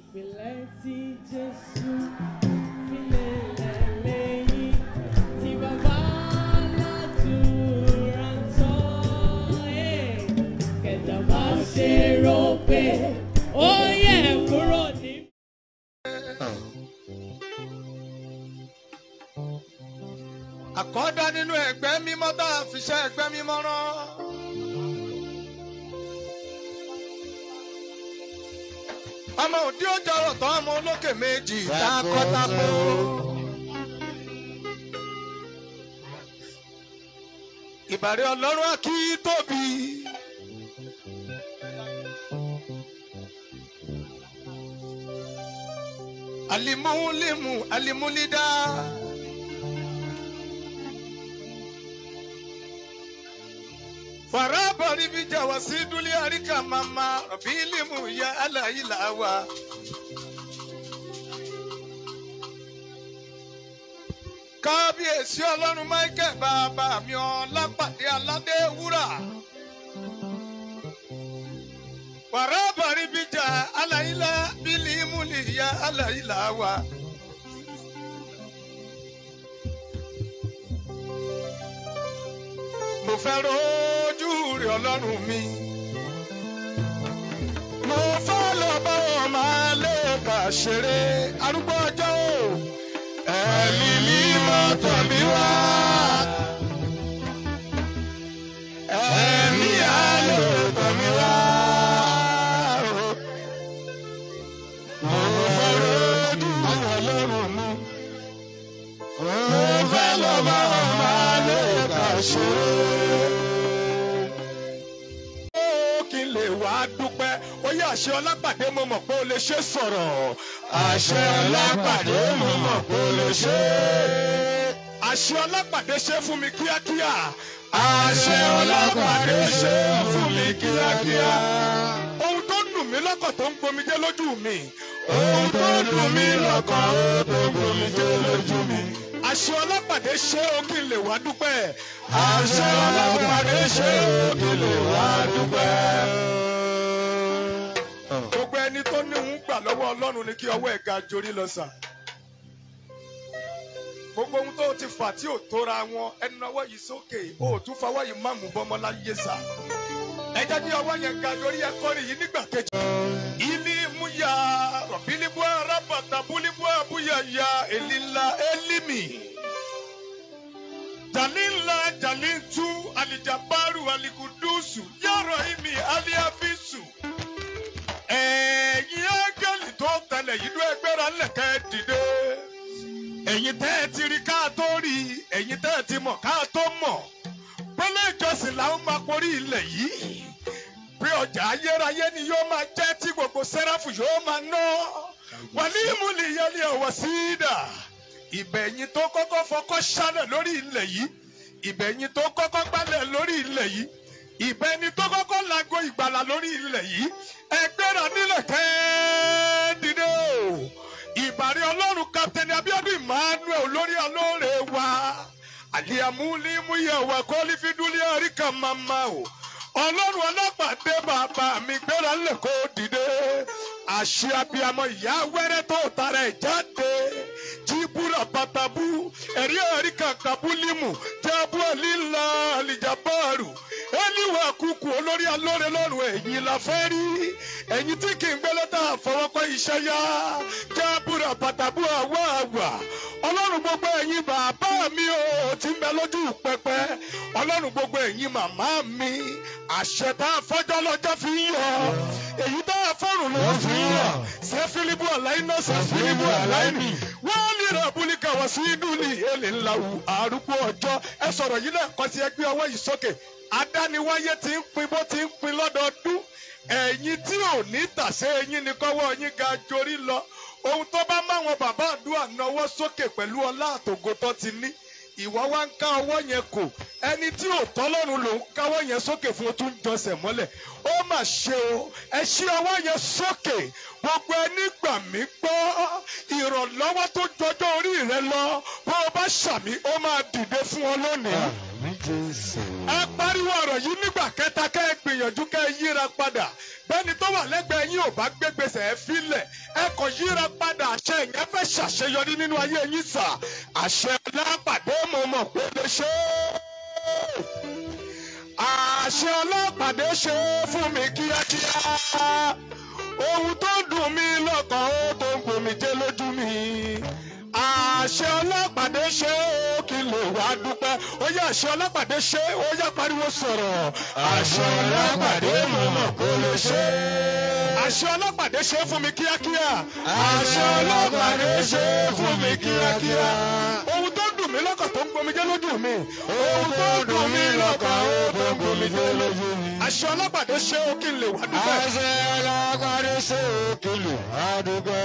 Ìpìlẹ̀ tí Jésù fi lélẹ̀ lẹ́yìn tí bàbá aládùúrà ń tọ́. Ẹ̀, Kẹ̀dá má ṣe rò pé ó yẹ kúrò ní. àkọ́dá nínú ẹgbẹ́ mímọ́ tá a fi ṣe ẹgbẹ́ mímọ́ rán. ọmọ òdi ó jọrọ tán ọmọ olókè méjì takọtabo. ìbàrẹ̀ ọlọ́run á kí tóbi. alimulimu alimulida. farabari bija wasiduli arika mama bilimu ya alayilawa. kábíyèsí ọlọ́run michael bàbá mi ọlápàdé aládé wúrà. farabari bija alayila bilimu ya alayilawa. mo fẹ́ rojú rẹ̀ ọlọ́run mi. mo fẹ́ lọ bá wọn máa lè kà ṣeré arúgbó ọjọ́ o. ẹ̀mí mímọ́ tọ̀ mí wá. ẹ̀mí àlò tọ̀ mí wá. mo fẹ́ rojú rẹ̀ ọlọ́run mi. mo fẹ́ lọ bá wọn máa lè kà ṣeré kí n lè wá dúpẹ́ ó yẹ àṣẹ ọlápàdé mo mọ̀ pé o lè ṣe sọ̀rọ̀. àṣẹ ọlápàdé mo mọ̀ pé o lè ṣe. àṣẹ ọlápàdé ṣe fún mi kíákíá. àṣẹ ọlápàdé ṣe fún mi kíákíá. ohun tó dùn mí lọ́kàn tó ń gbomijé lójú mi. ohun tó dùn mí lọ́kàn tó ń gbomijé lójú mi. àṣẹ ọlápàdé ṣe o kí n lè wá dúpẹ́. àṣẹ ọlápàdé ṣe o kí n lè wá dúpẹ́. gbogbo ẹni tó ní òun gbà lọ́wọ́ ọlọ́run ni kí ọwọ́ ẹ̀ ga jorí lọ sà. gbogbo ohun tó ti fà tí ò tóra wọn ẹnu ọwọ́ yìí sókè ó tún fọwọ́ yìí má mú bọ́mọ láyé sà. ẹ jẹ́ kí ọwọ́ yẹn ga jorí ẹ kọ́rin yìí nígbà kejì. ilé mú ya rọ̀bílíbú arábàtà búlíbú àbúyà ya èlìlá élímì. jalila jalintu alijabaru alikudusu yàrá imi aliafisu ẹ̀yin ángẹ́lì tó tẹ̀lé yìí ló ẹgbẹ́ra ńlẹ̀kẹ́ dìde. ẹ̀yin tẹ́ ẹ ti rí ká tó rí ẹ̀yin tẹ́ ẹ ti mọ̀ ká tó mọ̀. pélé ìjọsìn làwọn máa porí ilẹ̀ yìí. pé ọjà ayérayé ni yóò máa jẹ́ tí gbogbo sẹ́ráfù yóò máa ná. wàlí ìmúlẹ̀ ìyẹlẹ ọ̀wọ̀ sí í dà. ìbẹ̀yìn tó kọ́kọ́ fọkọ́ ṣálẹ̀ lórí ilẹ̀ yìí. ìbẹ̀yìn tó kọ́kọ́ gbálẹ̀ lórí ilẹ̀ yìí ìbẹni tó kọ́kọ́ lago ìgbàlà lórí ilẹ̀ yìí ẹgbẹ́ra nílẹ̀ kẹ́ẹ́dìdé o ìbàrí ọlọ́run kapitẹ́ni abiodun emmanuel olórí alóore wa àlìyàmúlímúyẹ wà kọ́lífídúlé àríkà màmá o ọlọ́run ọlọ́pàdé bàbá mi gbéra ńlẹ̀ kó dìde àṣẹ abiyamọ ìyá wẹ́rẹ́ tó tara ẹ̀ jáde jíbúra bàtàbú ẹ̀rí ẹ̀rí kàkàbúlímù jábú àlìlà àlìjàbáàrù ẹniwà kúkú olórí alóore lọ́rùn ẹ̀yìn la fẹ́ rí ẹ̀yìn tí kì í gbé lọ́tà àfọwọ́kọ́ iṣẹ́ yá jábúra bàtàbú àwọ̀ àwà ọlọ́run gbogbo ẹ̀yin bàbá mi ò ti ń bẹ lójú pẹpẹ ọlọ́run gbogbo ẹ̀yin màmá mi àṣẹ tá a fọ́jọ́ lọ́jọ́ fi ń yọ èyí tá a fọ́rùn ló fi ń yọ ṣé fílíbù ọ̀láìnà ṣé fílíbù ọ̀láìnì wọ́n lè rà búlíkà wá sí dúlì èlé ńlá wù arúgbó ọjọ́ ẹ sọ̀rọ̀ yìí lẹ́ẹ̀kan sí ẹgbẹ́ ọwọ́ yìí sókè adániwáyé ti ń pin bó ti ń pin lọ́dọọdún ẹ̀yin tí ò ní tàṣé ẹ̀yin ni kọ́wọ́ yín ga jorí lọ ohun tó bá máwọn bàbá àdúrà náwó sókè pẹ̀lú ọlá àtògo tó ti ní ìwọ wá ń ká ọwọ́ yẹn kò ẹni tí ò tọ́lọ́run lòún káwọ́ yẹn sókè fún o tún jọsẹ̀ mọ́lẹ̀ ó mà ṣe o ẹ ṣí ọwọ́ yẹn sókè gbogbo ẹni gbà mí gbọ́ ìrànlọ́wọ́ tó jọjọ́ orí rẹ lọ bó o bá ṣàmì ó máa dìde fún ọ lónìí Jésù. ẹ pariwo ọ̀rọ̀ yìí nígbà kẹta kẹ́ ẹ gbìyànjú kẹ́ ẹ yíra padà bẹ́ẹ̀ni tó wà lẹ́gbẹ̀ẹ́ yín ò bá gbégbèsè ẹ filẹ̀ ẹ kò yíra padà àṣẹ ìyẹn fẹ́ ṣàṣeyọrí nínú ayé yín sà àṣẹ ọlọ́pàdé mo mọ̀ pé lè ṣe é àṣẹ ọlọ́pàdé ṣe é fún mi kíákíá ohun tó dùn mí lọ́kàn ó tó ń gbòmìjẹ́ lójú mi àṣẹ ọlọ́pàdé ṣe ó kí lè wá dúpẹ́ ó yẹ àṣẹ ọlọ́pàdé ṣe ó yẹ pariwo sọ̀rọ̀ àṣẹ ọlọ́pàdé mo mọ̀ kó lè ṣe àṣẹ ọlọ́pàdé ṣe fún mi kíákíá àṣẹ ọlọ́pàdé ṣe fún mi kíákíá ohun tó dùn mí lọ́kàn tó ń gbomijé lójú mi ohun tó dùn mí lọ́kàn ó tó ń gbomijé lójú mi àṣẹ ọlọ́pàdé ṣe ó kí lè wá dúpẹ́. Àṣẹ ọlọ́pàdé ṣe òkèlè àdúgbò.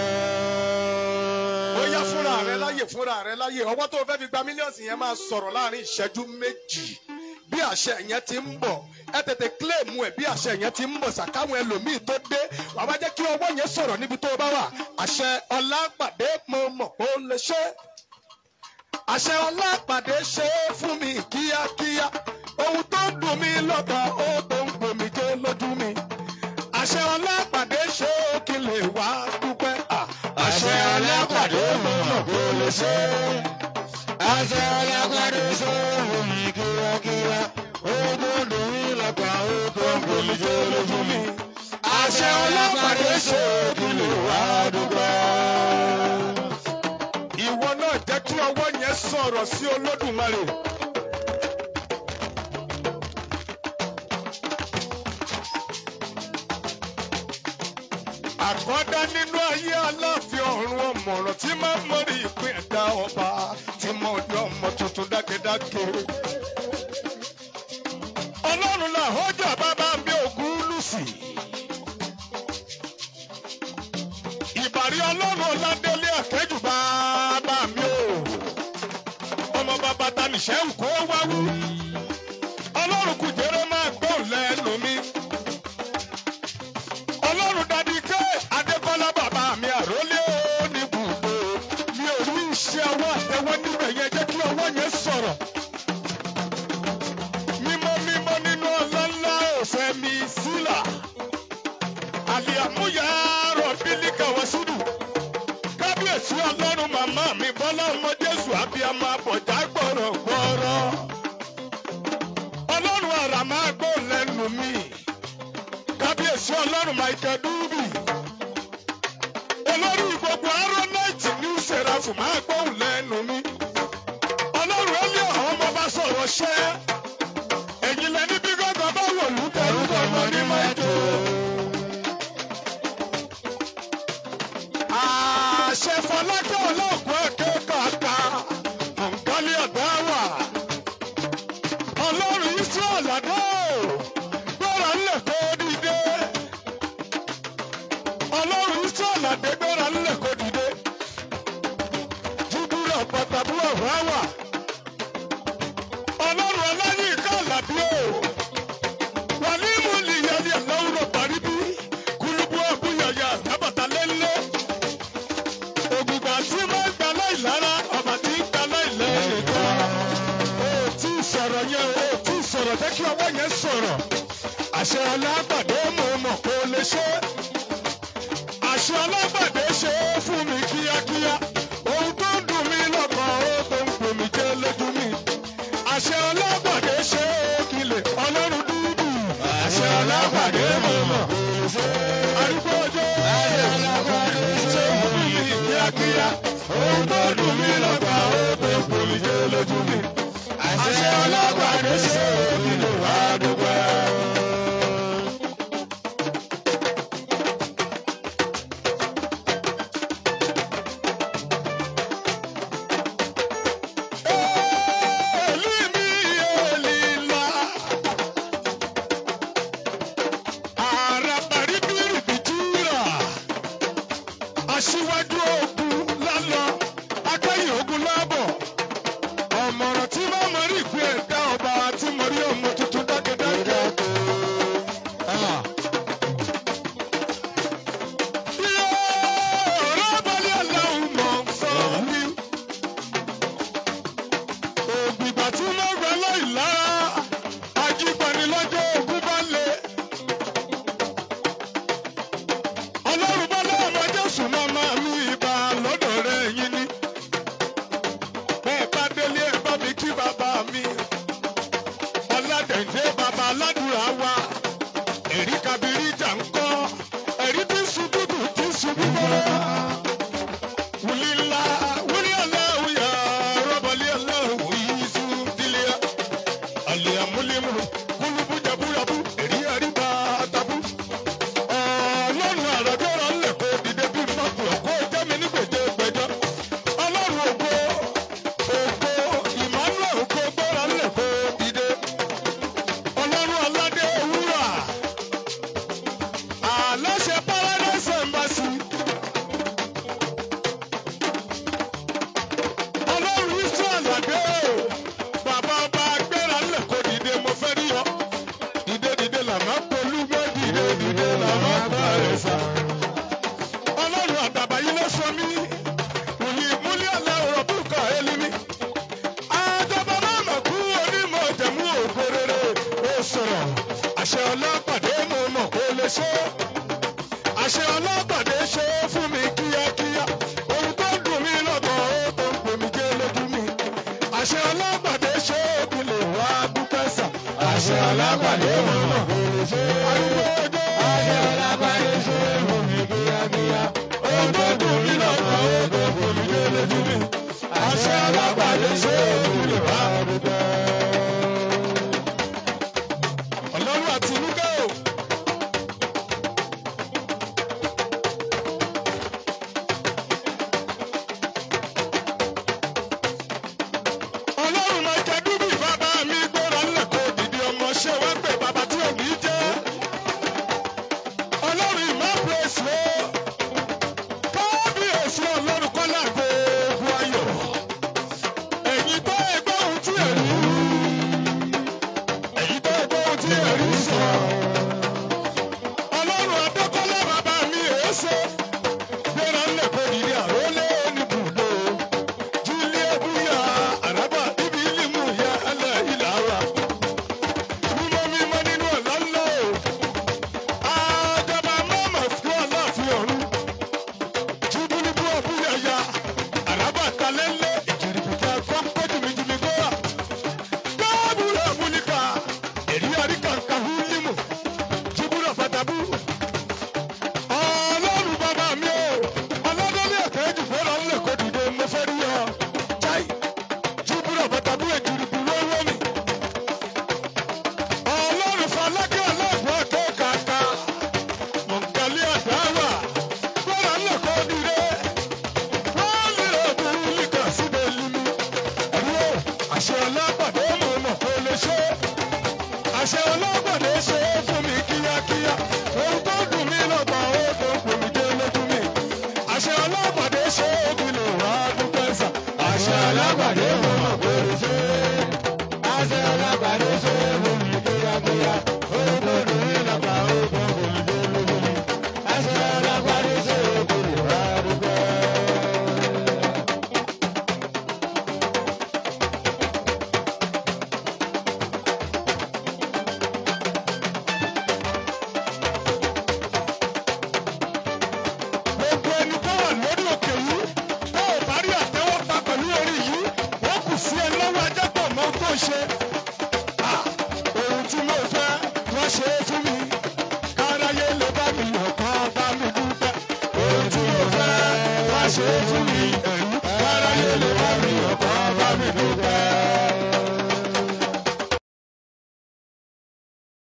ó yá fúnra rẹ láyè fúnra rẹ láyè ọwọ́ tó o fẹ́ fi gba mílíọ̀nù yẹn máa sọ̀rọ̀ láàrin ìṣẹ́jú méjì bí àṣẹ yẹn ti ń bọ̀ ẹ tètè kílèmù ẹ bí àṣẹ yẹn ti ń bọ̀ sàkáwọn ẹlòmíì tó dé wàá wá jẹ́ kí ọwọ́ yẹn sọ̀rọ̀ níbi tó o bá wà àṣẹ ọlápàdé mo mọ̀ pé ó lè ṣe àṣẹ ọlápàdé ṣe é fún mi kíákíá ohun tó dùn mí lọ́kàn ó tó ń gbòmìjé lójú mi àṣẹ ọlápàdé ṣe é kí lè wá dúpẹ́ à. Àṣẹ ọlọ́pàdé mo mọ̀ kó lè ṣe. Àṣẹ ọlọ́pàdé ṣe òun mi kíákíá. Ogun dùn mí lọ́kàn ó tó ń gbomi jẹ́ lójú mi. Àṣẹ ọlọ́pàdé ṣe òkèlè wá dúpẹ́. ìwọ náà jẹ́ kí ọwọ́ yẹn sọ̀rọ̀ sí olódùmarè. àkọ́dá nínú ayé aláàfin ọ̀run ọ̀mọ̀ràn tí máa ń mọ̀rí ìpín ẹ̀dá ọba tí mo ní ọmọ tuntun dákẹ́dákẹ́. ọlọ́run là ọjà bàbá mi ògún lùsì. ìbàrí ọlọ́run ọ̀làdélé àkẹ́jù bàbá mi o. ọmọ bàbá tanìṣẹ́ kó wáwú. ọlọ́run kùjẹ́rẹ́ máa gbóhùn lẹ́nu mi. ọlọ́run dadi ké adékọ́lá bàbá mi àrólé ní bùdó. mi ò rí iṣẹ́ ọwọ́ àtẹwọ́ níbẹ̀ yẹn jẹ́ kí ọwọ́ yẹn sọ̀rọ̀. mímọ́ mímọ́ nínú ọlọ́lá òfẹ́ mi sílà. àlìyàmúyà rọ̀bílíkà wàsídù kábíyèsí ọlọ́run màmá mi bọ́lá ọmọ jésù abiyamọ abọ̀já gbọ̀rọ̀ gbọ̀rọ̀ ọlọ́run àrà máa gbọ́ lẹ́nu mi kábíyèsí ọlọ́run michael dubi olórí gbogbo aronite new seraph máa gbọ́ lẹ́nu mi ọlọ́run ẹlẹ́ ọ̀hún ọmọ bá sọ̀rọ̀ ṣẹ́ ẹ̀yin lẹni bí gángan bá wò lù tẹ̀rù gbọ̀ngàn ní mẹ́tò. àṣẹ fọlákẹ́ ọlọ́ọ̀gùn ẹ̀kẹ́ kàkà ọ̀nkálẹ̀ ọ̀dá wà. ọlọ́run israel àdó gbọ́ra ńlẹ̀ kó dìde. ọlọ́run israel àdé gbọ́ra ńlẹ̀ kó dìde. júbúrà pàtàkùn ọ̀rá wà. ọlọ́run ọlọ́yin ká àlàbí o. wàlímù nìyẹn lọ́wọ́ parí bí kúlùbù ọ̀bùyàyà tábàtà lélẹ̀ ògùgbà tí máa ń gba láìlára ọba tí ń gba láìlẹ́yìn kan. o ò tí ì sọ̀rọ̀ yẹn o ò tí ì sọ̀rọ̀ jẹ́ kí ọwọ́ yẹn sọ̀rọ̀. àṣẹ ọlágbàdé mo mọ̀ kó lè ṣe. àṣẹ ọlágbàdé ṣe é fún mi kíákíá. ohun tó ń dùn mí lọ́kàn ó tó ń gbòmí jẹ́ lójú mi. àṣẹ ọlágbàdé ṣe é kílẹ̀ ọlọ́run dúdú. àṣẹ ọlágbàdé mo mọ̀ kó lè ṣe. arúgbó ọjọ́ Àṣẹ ọlọ́pàdé ṣe fún mi kíákíá. Ohun tó dùn mí lọ́gbà ó tó gbomi jẹ́ lójú mi. Àṣẹ ọlọ́gbàdé ṣe òbí lè wá dúpẹ́. Èlì mi èlì ńlá. Àràbàrí bírì bìtúrà aṣíwájú ogun lálọ akẹ́yìn ogun lábọ̀ ọ̀mọ̀ràn tí bá mọ rí ìpín ẹ̀dá ọba tí mo rí ọmọ tuntun dákẹ́dákẹ́. Yóò rábàlì aláwọ̀ mọ̀ sọ̀rọ̀ mi. Ògbìgbà tí mo gbẹ láì lára ọlọ́pàdé mo mọ̀ kó lè ṣe é. àṣẹ ọlọ́pàdé ṣe é fún mi kíákíá. ohun tó dùn mí lọ́kàn ó tó ń pè mí jẹ́ lójú mi. àṣẹ ọlọ́pàdé ṣe é kí lè wá dúpẹ́ sà. Àṣẹ alágbàdé mo mọ̀ kó lè ṣe é. arúgbó ọjọ́. Àṣẹ alágbàdé ṣe é fún mi kíákíá. Ohun tó dùn mí lọ́kàn ó tó fún mi dé lójú mi. Àṣẹ alágbàdé ṣe é kí lè wá dúpẹ́. ọlọ́run àti inúkẹ́ o. ọlọ́run máa jẹ dúdú bàbá mi gbọ́dọ̀ ńlẹ̀ kó dìde ọmọ ṣé wá pé bàbá tí ò ní jẹ́. ọlọ́run ìmọ̀ pèsè o. kábíyèsí ọlọ́run kọ́lá gbogbo ayọ̀. ẹ̀yin tó ẹgbẹ́ ohun tí ẹ̀ rí. ẹ̀yin tó ẹgbẹ́ ohun tí ẹ̀ rí sọ. ọlọ́run adékọ́lá bàbá mi èéṣe. gbọ́dọ̀ ńlẹ̀ kó dìde àrólé oníbùdó. Julie buya araba ibi ilimu ya ala ilawa. Mímọ́ mímọ́ nínú ọ̀la ńlá o. Àjọba mọ́mọ́ fún ọlọ́ọ̀fin ọ̀run. Júbúlúbú ọ̀búyà ya. Àràbà talẹ́lẹ́ ìjìrìbìtà kọ́ńpẹ́ jùmíjùmí gbọ́wà. Káàbùrọ̀ múlíkà. Èrí àríkà kàhú límù. Júbúrọ̀ fàtàbù. Ọlọ́run bàbá mi o. Ọlọ́dọ́lé ẹ̀kẹ́ jù fẹ́ràn ńlẹ̀ kó dìde mo fẹ́ rí ọ. Chai! Júbúrọ̀ bàtàbù èjìrìbù lọ́wọ́ mi. Ọlọ́run falákẹ́ aláàbò ọ̀tọ̀ kàkà. Mọ̀nkálí àdáwà. Fẹ́ràn ńlẹ̀ kó dìde. Wọ́n lè ọ̀bùn líkà síbẹ̀ límú. Ẹ̀rí o, àṣẹ ọlọ́pàdé mọ̀ mọ̀ kó lè ṣe é àṣẹ ọlọ́gbọ̀dé ṣe é fún mi kíákíá ohun tó dùn mí lọ́gbọ̀n ó tó ń pè mí dé lójú mi àṣẹ ọlọ́gbọ̀dé ṣe é kí lè wá dúpẹ́ sà Àṣẹ alágbàdé mo mọ̀ kó lè ṣe é. Àṣẹ alágbàdé ṣe é fún mi kíákíá. Ohun tó dùn mí lọ́kàn ó tó fún mi dé lójú mi. Àṣẹ alágbàdé ṣe é kí lè wá dúpẹ́. gbogbo ẹni tó wà lórí òkè yìí tó ò bá rí àtẹ́wọ́ pa pẹ̀lú orí yìí wọ́n kù sí ẹ lọ́wọ́ ajá pọ̀ mọ́ ohun tó ń ṣe. Ah, ohun tí mo fẹ́ wọ́n ṣe é fún mi káráyé lè bá mi yọ̀ kán bá mi dúpẹ́. Ohun tí mo fẹ́ wá ṣe é fún mi.